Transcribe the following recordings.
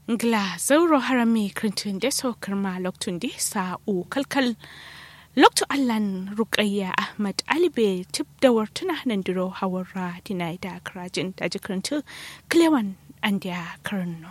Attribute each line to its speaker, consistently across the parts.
Speaker 1: ngla zauro harami krintun de so kirma loktun de sa u kalkal loktu allan rukayya ahmad alibe tip da wartuna nan diro hawarra dinai da krajin da jikrintu klewan andiya karno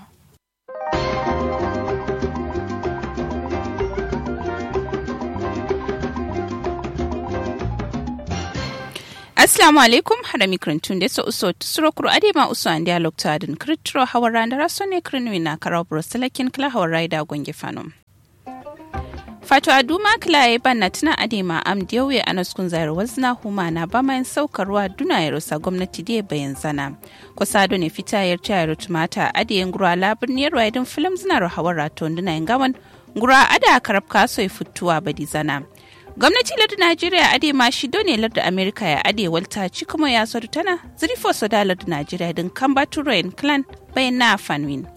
Speaker 2: Assalamu alaikum hada mikrantun da so uso tsuro kuro ade ma uso an dialog ta adin kritro hawara da raso ne krinwi na karau broselakin kla hawara da gonge fanom. Fato Aduma Kilaye banna tuna adema am diyawe a naskun zayar wazna huma na ba mayan saukarwa duna ya rusa gwamnati da bayan zana. Kusa ne fita yar tayar tumata adiyen gura labin yar waidin filim zina rahawar raton duna yin gawan gura ada karab kaso ya fituwa badi zana. gwamnati lardin najeriya ade ma shi ne lardin amerika ya ade walta ci kuma ya sodu tana zirfo soda lardin najeriya din kamba turoyin clan bayan na fanwin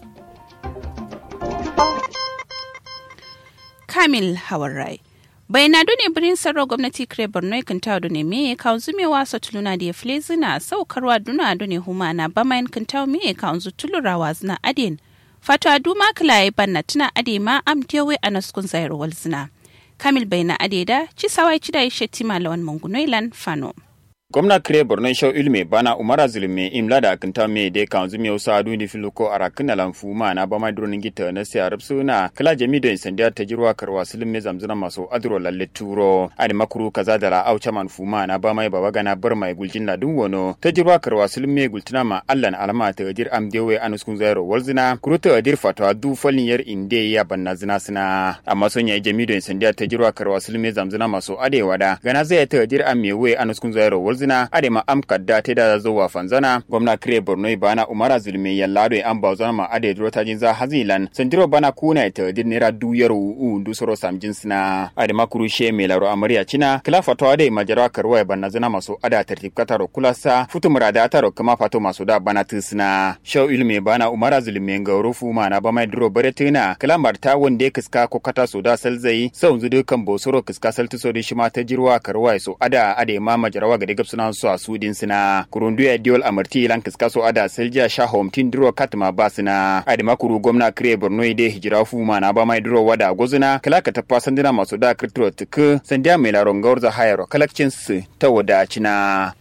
Speaker 2: kamil hawarai bai na dune birin sarro gwamnati kire borno kan tawo dune me ka zumewa sa tuluna da fle zina saukarwa duna dune huma na bamayin kan tawo me ka unzu tulurawa zina adin fatwa duma kala banna tuna ade ma am tewe anaskun zayar wal zina kamil baina adeda ci sawai ci da shetima lawan mangunoilan fano
Speaker 3: gwamna kire borno shau ilme bana umara zulme imla da akinta me de kan zumi usa adu ni filuko arakin na lamfu ma na bama dronin gita na siya rabsu na kala jami da insandiya ta jirwa karwa sulme zamzuna maso adro lalle turo adi makuru kaza da la aucha man fuma na bama baba gana bar mai guljin na dun wono ta jirwa karwa sulme gultina ma allan alama ta jir am dewe anuskun zairo walzina kuru ta dir fatwa du falin yar inde ya banna zina sina amma son ya jami da insandiya ta jirwa karwa sulme zamzuna maso adewa da gana zai ta dir am mewe anuskun zairo walzina zina adema am kadda te da zo wa fanzana gwamna kire borno bana umara zulmi yallado an ba zana ma ade dro ta jinza hazilan sandiro bana kuna ta dir nera du yaro u du soro sam jinsina adema kurushe me laro amariya cina kila fato ade majara karwa banna zana maso ada tertib kataro kulasa futu murada taro kama fato maso da bana tisna shaw ilmi bana umara zulmi ngaurufu mana ba mai dro baretina kila marta wonde kiska ko kata so da salzai sau zudu kan bosoro kiska saltu so di shima ta jirwa karwa so ada ade ma majarawa ga suna su a sudin sina kurundu ya diol amarti lan kiska so ada selja sha homtin duro katma ba sina adi makuru gwamna kire borno ide hijira fu ma na ba mai duro wada gozuna kala ka tafa sandina masu da kirtiro tuku sandiya mai laron gaurza hayaro kalakcin su ta wadacina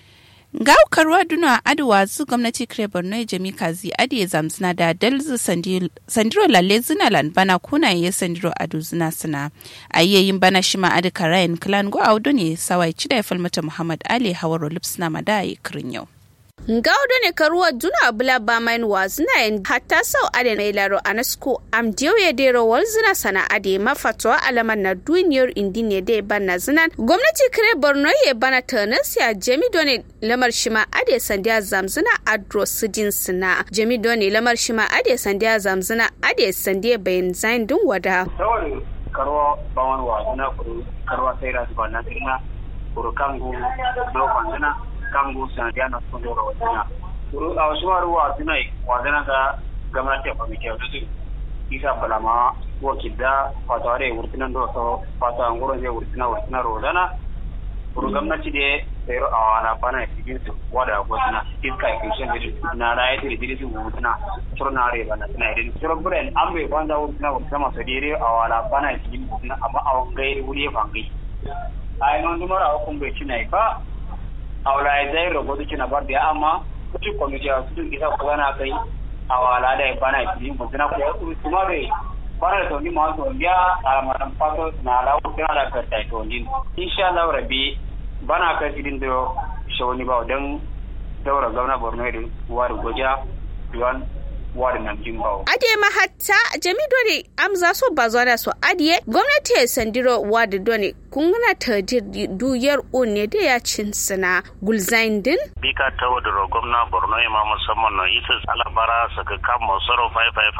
Speaker 2: gaukarwa duna aduwa zu gwamnati kire borno jami kazi adiye zamsina da dalzu sandiro lalle zina lan bana kuna ye sandiro adu zina sina ayyayin bana shima adi karayin klan go audu ne sawai cida ya falmata muhammad ali hawaro lipsina madayi kirin yau
Speaker 4: Gaudo ne karuwa duna bula ba main wazina yin hatta sau ade na ilaro anasko am diyo ya dero wal zina sana ade mafatwa alaman na duniyar indi ne da ban na zinan gwamnati kire borno ya bana tanas ya jami done lamar shima ade sandiya zamzina adro sidin sina jami done lamar shima ade sandiya zamzina ade sandiya bayan zain dun wada.
Speaker 5: karuwa bawan wazina kuru karuwa sai rasu ba na sirna kuru kangu dokon zina kangu sanadiya na sun dora wajena a wasu maru wa suna wajena ga gwamnati a kwamiti a dutu isa balama wakil da fata wade wurtinan da wasu fata an gurin zai wurtina wurtina rodana kuru gwamnati da sayar a wala bana ya cikin su wada gwamna iska ya kishin da na raya da diri su wurtina turna rai bana suna irin turan buren an bai banda wurtina wurtina masu dire a wala bana ya cikin wurtina amma a wangai wuri ya fangai a yi nan dumar a hukun bai cina ba awla zai rogo duki na bar da amma kuci komiti a su isa ko na kai awala da bana yi mun tana ko kuma bai bana da ni ma to biya alamaran fato na lawo tana da ka tai to din insha Allah rabbi bana ka sidin da shawani ba dan daura gwamna Borno da wari goja duwan wari nan jimbawo
Speaker 4: ade ma hatta jami dole amza so bazwana so adiye gwamnati ya sandiro wadi dole kungana ta duyar ne da ya cin sina gulzain din
Speaker 6: bika ta wadda gwamna borno ma musamman na isa alabara saka kan masoro 555